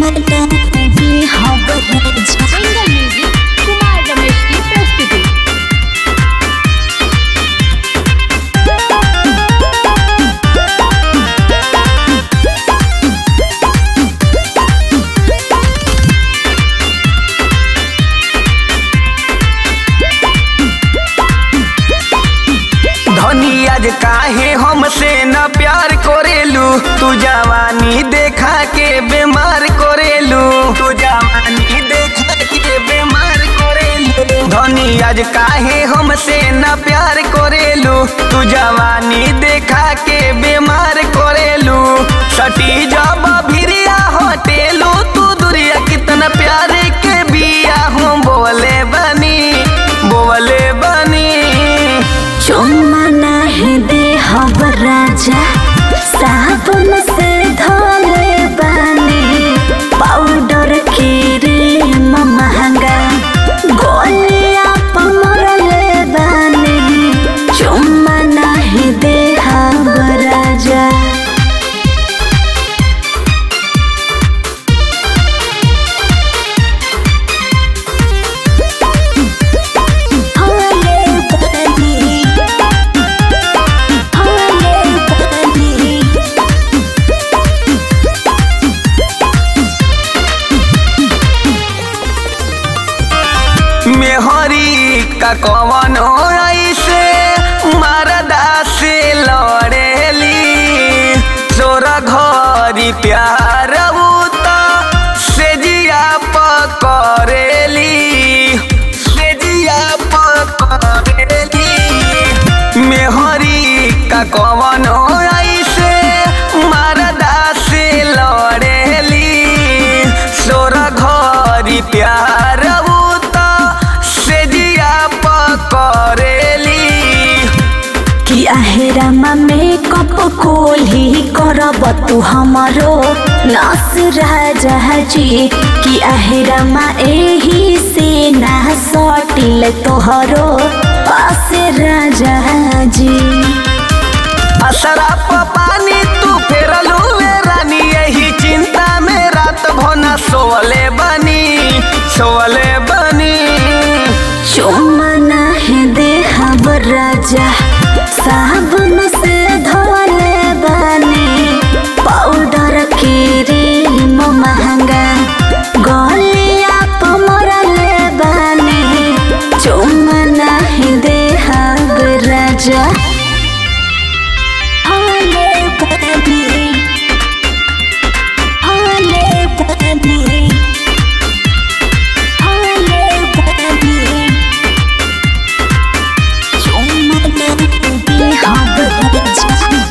single music Kumar Ramesh की प्रस्तुति धनी आज काहे हमसे न प्यार करेलू तू जवानी देखा के बीमार करेलू तू जवानी देखा के बीमार करेलू धनी आज काहे हमसे न प्यार करेलू तू जवानी देखा के बीमार करेलू सटी जब भिरिया हटेलू तू दुरिया कितना प्यारे के बिया हम बोले बनी बोले बनी चुम्मा नहीं दे हब राजा साबुन से धोले बानी पाउडर क्रीम महंगा गोलिया पमरले बानी चुम्मा नहीं दे हब राजा होले बानी होले बानी मेहरी का कवन ऐसे मरदा से लड़ेली तोरा घरी प्यार उता से जिया पकड़ेली से जिया पकड़ेली मेहरी का कवन ऐसे मरदा से लड़ेली तोरा घरी प्यार उता से जिया पकड़ेली कि आहेरामा मेकअप कोल्ही करब तू हमरो नस राजा जी कि आहेरामा एही से ना सटिल तोहरो पास राजा जी असरा प पानी तू फेरलू वे रानी यही चिंता में रात भोना सोवले बनी सोवले बनी चुम्मा नहीं दे हब राजा साबुन से धोले बानी पाउडर क्रीम महंगा गलिया पमरले बानी चुम्मा नहीं दे हब राजा होले बानी होले बानी होले बानी चुम्मा नहीं दे हब राजा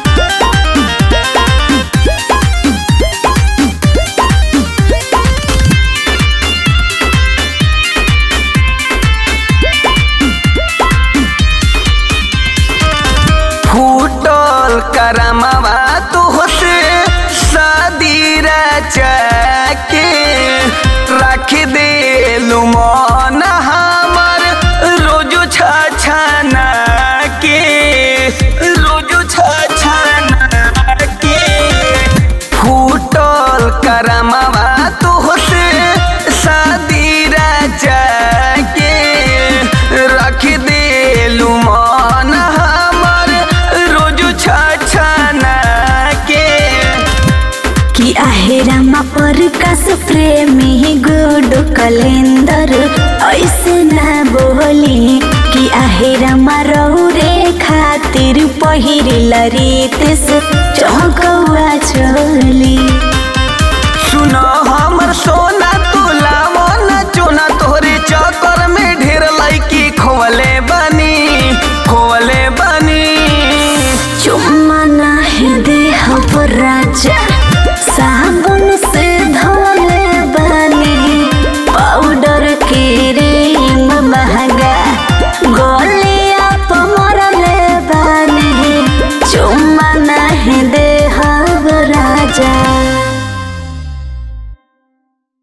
फूटल करमवा तुहसे शादी के रख दे मन हमर रोज छछना के रोज छछना के फूटल करमवा तुहसे शादी के रख दे मन हमर रोज छछना के कि आहेरामा प्रकाश प्रेमी गुड कलेंदर ऐसे ना बोली कि आहेरामा रौरे खातिर पहिरिल रीत से चौकवा चोली